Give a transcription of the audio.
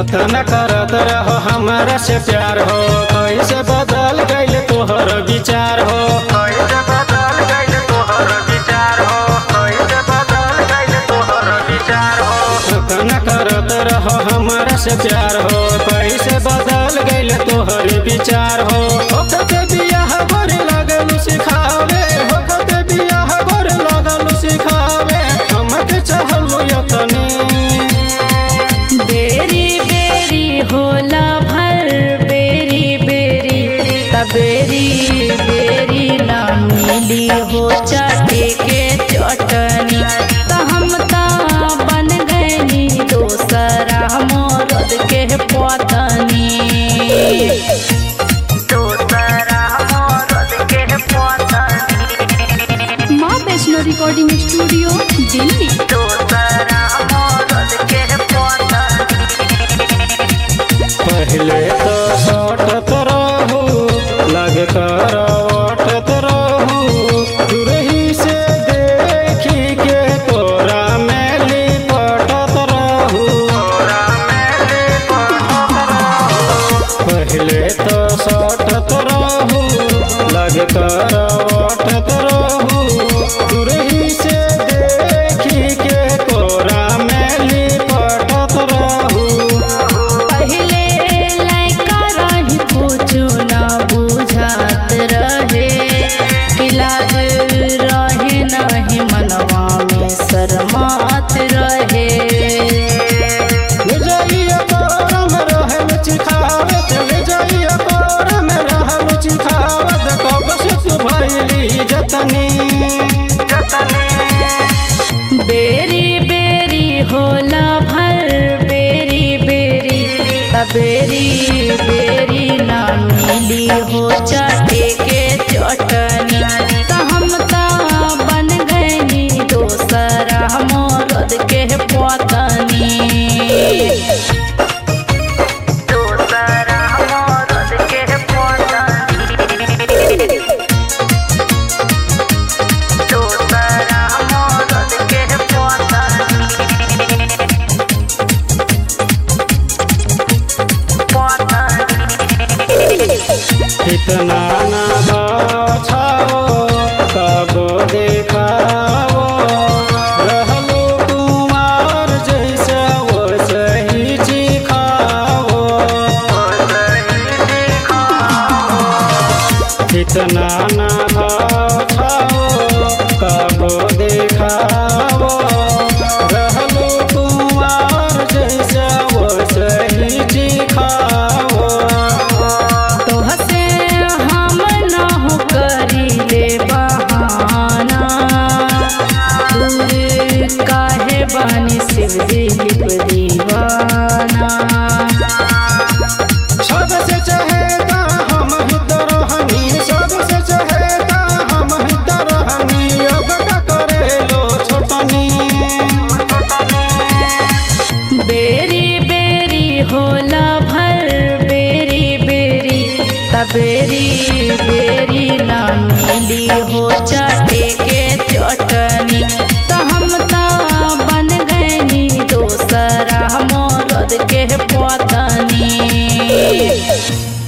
कतन करत रहो हमरा से प्यार हो कैसे बदल गइल तोहर विचार हो कैसे बदल गइल तोहर विचार हो कैसे बदल गइल तोहर विचार हो कतन करत रहो हमरा से प्यार हो कैसे बदल गइल तोहर विचार हो ओकते बियाह गोरे लगल सिखावे ओकते बियाह गोरे लगल सिखावे हमके चाहलू यतनी बेरी बेरी होला भर बेरी बेरी तबेरी बेरी ना मिली हो चाटे के चटनी त हम ता बन गनी दोसरा मोरद के पतनी दोसरा मोरद के पतनी माँ वैष्णो रिकॉर्डिंग स्टूडियो दिल्ली दोसरा मोरद के पतनी पहले तो सटत रहू लग कर ओटत रहू दूरही से देखी के तोरा में लिपटत रहू पहले तो सटत रहू लग कर ओटत रहू दूरही से देखी के तोरा में लिपटत रहू पहिले लैका रही कुछु ना बुझात रहे इलाज रहे नहीं मनवा में शरमात रहे जाइए कोरम रहल चिखावत ले जाइए कोरम रहल चिखावत कब से तू भइली जतनी बेरी बेरी होला भर बेरी बेरी तबेरी बेरी ना मिली हो चाटे के चटनी त हम ता बन गनी दोसरा मोरद के पतनी दोसरा मोरद के पतनी दोसरा मोरद के इतना ना बाछाओ कब देखाओ रहलो कुमार जैसे वो सही चिखाओ इतना ना बाछाओ कब देखाओ रहलो कुमार जैसे वो सही चिखाओ तोहसे हम ना हो करी ले बहाना दूर काहे बानी शिव दिलीप दीवाना सबसे चहेता हम ही तो रहनी सबसे चहेता हम ही तो रहनी अब का करे लो छोटनी बेरी बेरी होला भर बेरी बेरी तबेरी बेरी ना मिली हो चाटे के चटनी त हम ता बन गनी दोसरा मोरद के पतनी